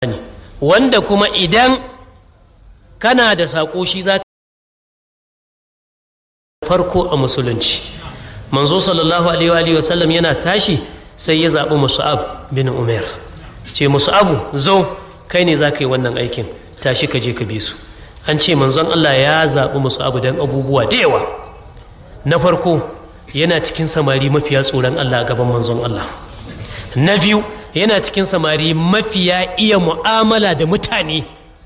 ne wanda kuma idan kana da saƙo shi za farko a musulunci manzo sallallahu alaihi wa sallam yana tashi sai ya zaɓi musa'ab bin umar ce musa'abu zo kai ne za ka yi wannan aikin tashi ka je ka bi su an ce manzon Allah ya zaɓi musa'abu don abubuwa da yawa na farko yana cikin samari mafiya tsoron Allah a gaban manzon Allah na biyu yana cikin samari mafiya iya mu'amala da mutane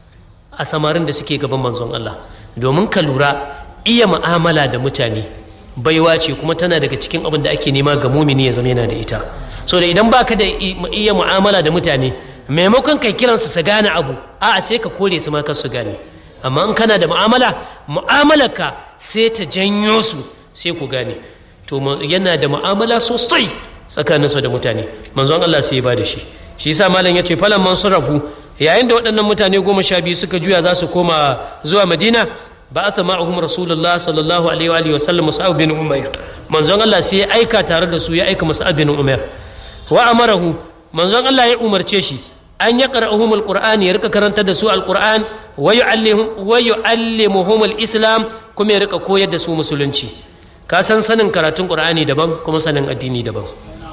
a samarin da suke gaban manzon Allah domin ka lura iya mu'amala da mutane baiwa ce kuma tana daga cikin abin da ake nema ga mumini ya zama yana da ita so da idan baka da iya mu'amala da mutane maimakon kai kiransu su gane abu a'a sai ka kore su ma kar su gane amma in kana da mu'amala mu'amalarka sai ta janyo su sai ku gane to yana da mu'amala sosai tsakaninsa da mutane manzon Allah sai ya ba da shi shi yasa malam ya ce falan man rabu yayin da waɗannan mutane goma sha biyu suka juya za su koma zuwa madina ba a ma'ahum rasulullah sallallahu alaihi wa sallam musa'ab bin umar manzon Allah sai ya aika tare da su ya aika musa'ab bin umar wa amarahu manzon Allah ya umarce shi an ya qara'uhum alqur'ani ya rika karanta da su alqur'an wa yu'allimuhum wa yu'allimuhum alislam kuma ya rika koyar da su musulunci ka san sanin karatun qur'ani daban kuma sanin addini daban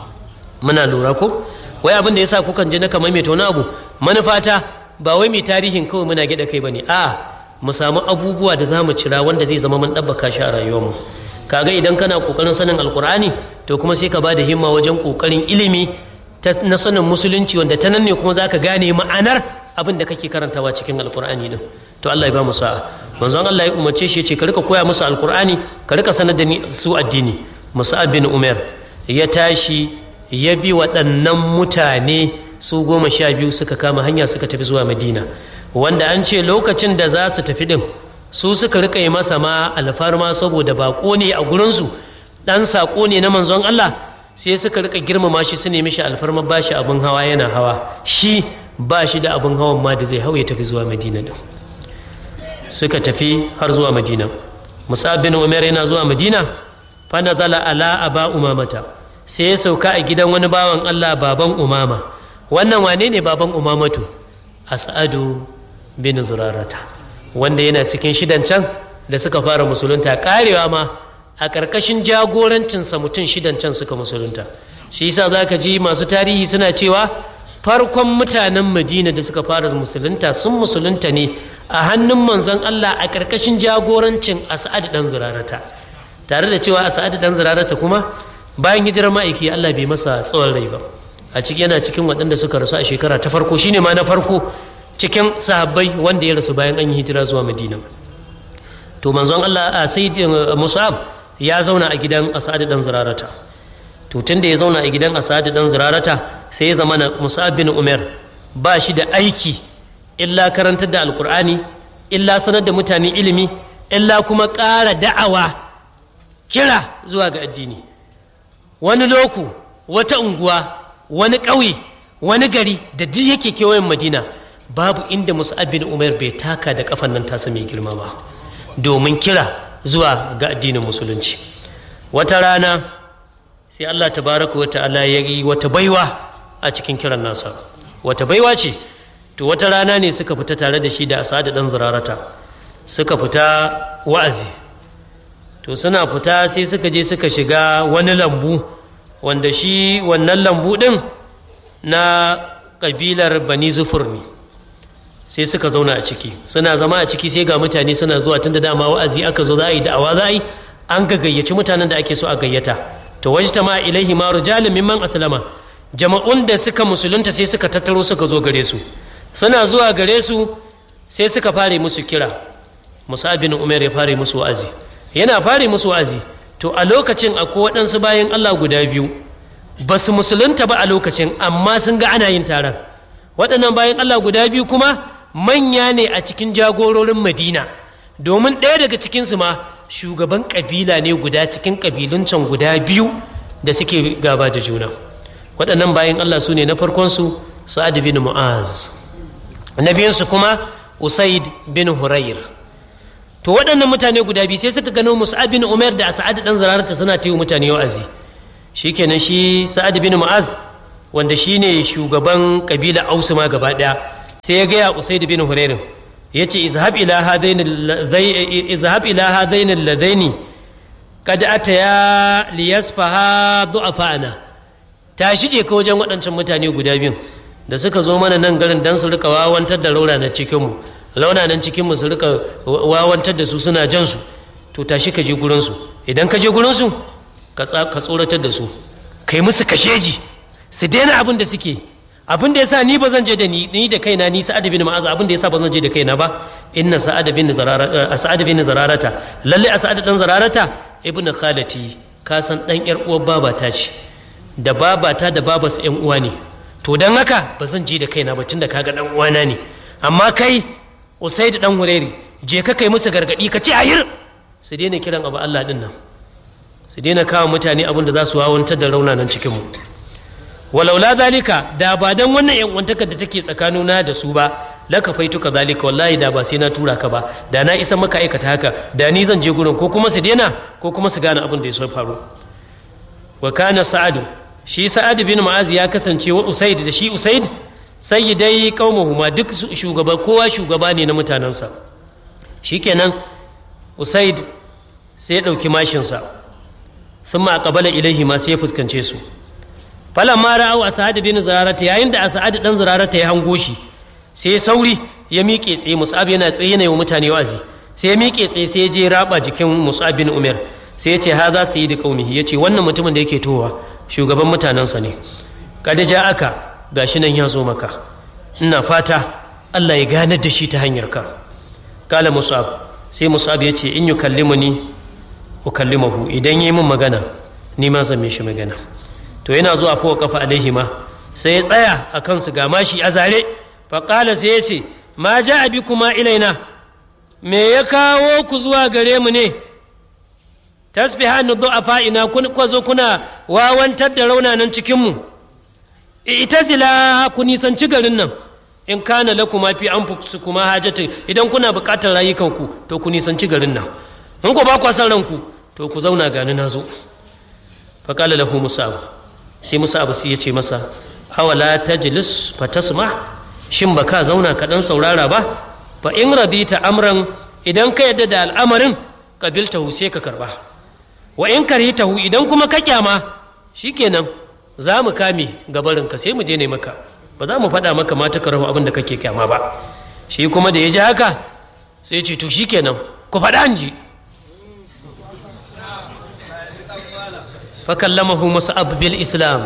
muna lura ko wai abin da yasa kukan je na kamar mai wani abu manufata ba wai mai tarihin kawai muna gida kai bane a mu samu abubuwa da zamu cira wanda zai zama mun dabbaka shi a rayuwarmu kaga idan kana kokarin sanin alqur'ani to kuma sai ka ba da himma wajen kokarin ilimi na sanin musulunci wanda ta nan ne kuma zaka gane ma'anar abin da kake karantawa cikin alqur'ani din to Allah ya ba mu sa'a manzon Allah ya umarce shi ya ce ka rika koya musu alqur'ani ka rika sanar da su addini Musa'ab bin Umar ya tashi ya bi waɗannan mutane su goma sha biyu suka kama hanya suka tafi zuwa madina wanda an ce lokacin da za su tafi ɗin su suka rika yi masa ma alfarma saboda baƙo ne a gurinsu ɗan saƙo ne na manzon Allah sai suka rika girmama shi su nemi shi alfarma ba shi abin hawa yana hawa shi ba shi da abin hawan ma da zai hau ya tafi zuwa madina ɗin suka tafi har zuwa madina musa bin umar yana zuwa madina fa nazala ala aba umamata sai ya sauka a gidan wani bawan Allah baban umama wannan wane ne baban umamatu as'adu bin zurarata wanda yana cikin shidan can da suka fara musulunta karewa ma a ƙarƙashin jagorancinsa mutum shidan can suka musulunta shi yasa za ka ji masu tarihi suna cewa farkon mutanen madina da suka fara musulunta sun musulunta ne a hannun manzon Allah a ƙarƙashin jagorancin as'ad dan zurarata tare da cewa as'ad dan zurarata kuma bayan hijirar ma'aiki Allah bai masa tsawon rai ba a ciki yana cikin waɗanda suka rasu a shekara ta farko shine ma na farko cikin sahabbai wanda ya rasu bayan an yi hijira zuwa madina to manzon Allah a sayyid musab ya zauna a gidan asad dan zirarata to tunda ya zauna a gidan asad dan zirarata sai ya zama musab bin umar ba shi da aiki illa karantar da alkur'ani illa sanar da mutane ilimi illa kuma ƙara da'awa kira zuwa ga addini wani loku wata unguwa wani ƙauye wani gari da duk yake kewayen madina babu inda musa'ab bin umar bai taka da kafan nan tasa mai girma ba domin kira zuwa ga addinin musulunci wata rana sai allah tabaraka wa ta'ala ya yi wata baiwa a cikin kiran nasa wata baiwa ce to wata rana ne suka fita tare da shi da asada dan zirarata suka fita wa'azi to suna fita sai suka je suka shiga wani lambu wanda shi wannan lambu ɗin na ƙabilar bani zufur ne sai suka zauna a ciki suna zama a ciki sai ga mutane suna zuwa tun da dama wa'azi aka zo za a yi da'awa za a yi an ga gayyaci mutanen da ake so a gayyata to wajta ma ilaihi ma rijalun mimman aslama jama'un da suka musulunta sai suka tattaro suka zo gare su suna zuwa gare su sai suka fare musu kira musa bin umar ya fare musu wa'azi yana fare musu wa'azi to a lokacin akwai waɗansu bayan Allah guda biyu ba su musulunta ba a lokacin amma sun ga ana yin taron waɗannan bayan Allah guda biyu kuma manya ne a cikin jagororin madina domin ɗaya daga cikinsu ma shugaban ƙabila ne guda cikin ƙabilun can guda biyu da suke gaba da juna waɗannan bayan Allah su ne na farkonsu sa'ad bin mu'az na biyunsu kuma usaid bin hurayr to waɗannan mutane guda biyu sai suka gano musa'ab bin umar da sa'ad dan zararta suna ta yi mutane wa'azi shikenan shi sa'ad bin mu'az wanda shine shugaban kabila ausu ma gaba ɗaya sai ya gaya usaid bin hurairin ya ce izhab ila hadaini ladaini kad ataya liyasfaha du'afa'ana tashi je ka wajen waɗancan mutane guda biyun da suka zo mana nan garin dan su rika wawantar da raunanan cikinmu raunanan cikinmu su rika wawantar da su suna jan su to tashi ka je gurinsu idan ka je gurinsu ka tsoratar da su kai musu kasheji su daina abin da suke abin da yasa ni ba zan je da ni ni da kaina ni sa'ad bin ma'az abin da yasa ba zan je da kaina ba inna sa'ad bin zararata sa'ad bin zararata lalle a sa'ad dan zararata ibnu khalati ka san dan yar uwar babata ce da babata da babarsa yan uwa ne to dan haka ba zan je da kaina ba tunda kaga dan uwana ne amma kai usaid dan hureri je ka kai musu gargadi ka ce ayir su daina kiran abu Allah din nan su daina kawo mutane abin da za su wawantar da raunanan cikinmu walaula zalika da ba dan wannan yan uwantakar da take tsakanina da su ba laka faituka zalika wallahi da ba sai na tura ka ba da na isa maka aikata haka da ni zan je gurin ko kuma su daina ko kuma su gane abin da ya so faru wa kana sa'adu shi sa'ad bin ma'az ya kasance wa usaid da shi usaid sayyidai qaumuhuma duk shugaba kowa shugaba ne na mutanensa shikenan usaid sai ya ɗauki mashinsa sun ma ƙabala ilaihi ma sai ya fuskance su falan ma ra'au asad bin zararata yayin da asad dan zararata ya hango shi sai sauri ya miƙe tsaye mus'ab yana tsaye ne wa mutane wazi sai ya miƙe tsaye sai ya je raba jikin mus'ab bin umar sai ya ce ha za su yi da qaumihi ya ce wannan mutumin da yake towa shugaban mutanensa ne kada ja aka gashi nan ya zo maka ina fata Allah ya ganar da shi ta hanyar ka kala mus'ab sai musab ya ce in yi kallimuni ukallimahu idan yi min magana ni ma zan shi magana to yana zuwa fa kafa alaihi ma sai ya tsaya a kansu ga mashi a zare faƙala sai ya ce ma ja abi kuma ilaina me ya kawo ku zuwa gare mu ne tasbihanu du'afa ina kun kwazo kuna wawantar da raunanan cikinmu ita zila ku nisanci garin nan in kana lakuma fi anfusukuma hajatin idan kuna buƙatar rayukanku to ku nisanci garin nan in ku ba ku san ranku to ku zauna gani na zo fa qala lahu musab sai musab sai ya ce masa awala tajlis fa tasma shin ba ka zauna ka dan saurara ba fa in radita amran idan ka yadda da al'amarin qabiltahu sai ka karba wa in karitahu idan kuma ka kyama shikenan za mu kame gabarinka sai mu je ne maka ba za mu faɗa maka ma takarahu abin da kake kyama ba shi kuma da ya ji haka sai ce to shi kenan ku faɗa an ji fakallamahu musa'ab bil islam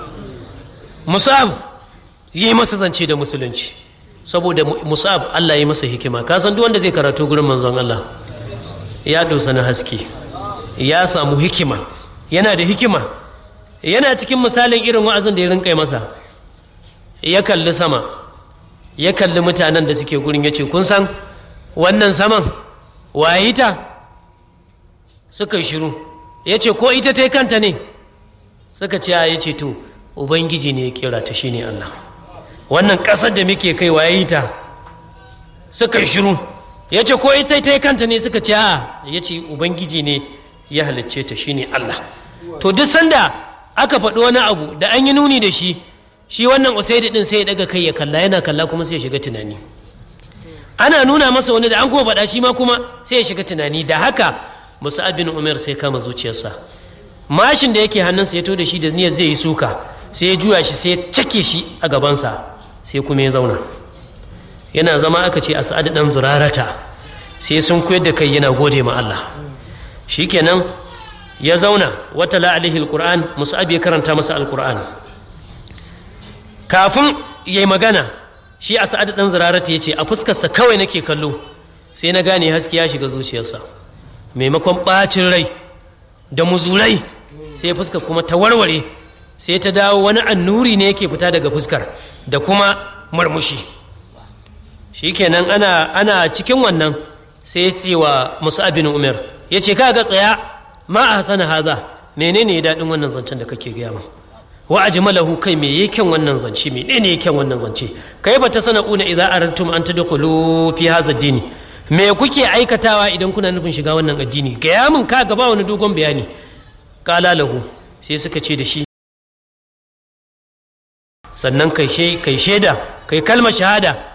musa'ab yi masa zance da musulunci saboda musa'ab Allah yi masa hikima ka san duk wanda zai karatu gurin manzon Allah ya dosa na haske ya samu hikima yana da hikima yana cikin misalin irin wa'azin da ya rinka masa ya kalli sama ya kalli mutanen da suke gurin ya ce kun san wannan saman waye ta suka yi shiru ya ce ko ita ta yi kanta ne suka ce ya ce to ubangiji ne ya kera ta shine Allah wannan ƙasar da muke kai waye ta suka yi shiru ya ce ko ita ta yi kanta ne suka ce a ya ce ubangiji ne ya halicce ta shine Allah to duk sanda aka faɗi wani abu da an yi nuni da shi shi wannan usaidi din sai ya daga kai ya kalla yana kalla kuma sai ya shiga tunani ana nuna masa wani da an kuma faɗa shi ma kuma sai ya shiga tunani da haka musa'ab bin umar sai kama zuciyarsa mashin da yake hannunsa ya to da shi da niyyar zai yi suka sai ya juya shi sai ya cake shi a gabansa sai kuma ya zauna yana zama aka ce a sa'ad dan zurarata sai sun koyar da kai yana gode ma Allah shikenan ya zauna wata la alaihi alquran musa'ab ya karanta masa alquran kafin ya yi magana shi a sa'ad ɗan zirarata ya ce a fuskarsa kawai nake kallo sai na gane haske ya shiga zuciyarsa maimakon ɓacin rai da muzurai sai fuskar kuma ta warware sai ta dawo wani annuri ne yake fita daga fuskar da kuma marmushi shikenan ana ana cikin wannan sai ce wa musa'abin umar ya ce ka ga tsaya ma a hasana haza menene ya daɗin wannan zancen da kake gaya min wa ajmalahu kai me yake wannan zance me ne yake wannan zance kai ba ta sana'una idza arantum an tadkhulu fi hadha ad-din me kuke aikatawa idan kuna nufin shiga wannan addini gaya min ka gaba wani dogon bayani qala lahu sai suka ce da shi sannan kai kai shaida kai kalmar shahada